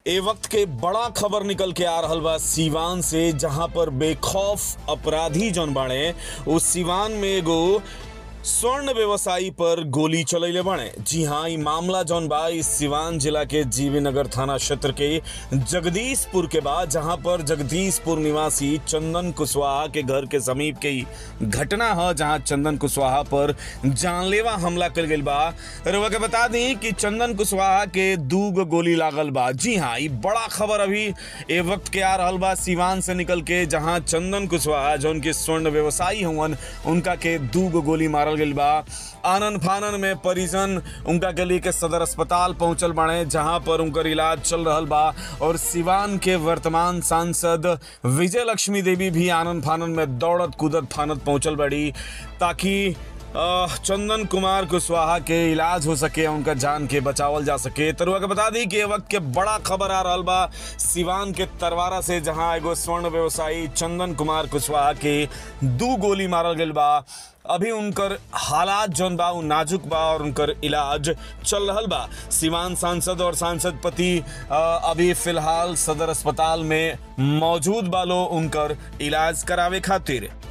ए वक्त के बड़ा खबर निकल के आ रहल बा सीवान से जहां पर बेखौफ अपराधी जौन बाड़े उस सीवान में एगो स्वर्ण व्यवसायी पर गोली चलैले बाड़े जी हाँ ई मामला जौन बा इस सिवान जिला के जीवी नगर थाना क्षेत्र के जगदीशपुर के बाद जहां पर जगदीशपुर निवासी चंदन कुशवाहा के घर के समीप के ही घटना है जहां चंदन कुशवाहा पर जानलेवा हमला कर गई बा रउआ के बता दी कि चंदन कुशवाहा के दू गो गोली लागल बा जी हाँ ई बड़ा खबर अभी ए वक्त के आ रहल बा सिवान से निकल के जहां चंदन कुशवाहा जौन के स्वर्ण व्यवसायी हुवन उनका के दू गो गोली मारल गई बा आनन फानन में परिजन उनका के लिए के सदर अस्पताल पहुंचल बाड़े जहां पर उनकर इलाज चल रहल बा और सिवान के वर्तमान सांसद विजय लक्ष्मी देवी भी आनन फानन में दौड़त कूदत फानत पहुंचल बड़ी ताकि अ, चंदन कुमार कुशवाहा के इलाज हो सके उनका जान के बचावल जा सके तरुआ के बता दी कि ये वक्त के बड़ा खबर आ रहल बा सिवान के तरवारा से जहां एगो स्वर्ण व्यवसायी चंदन कुमार कुशवाहा के दू गोली मारल गई बा अभी उनकर हालात जौन बा उ नाजुक बा और उनकर इलाज चल रहल बा सिवान सांसद और सांसद पति अ, अभी फिलहाल सदर अस्पताल में मौजूद बा लो उनकर इलाज करावे खातिर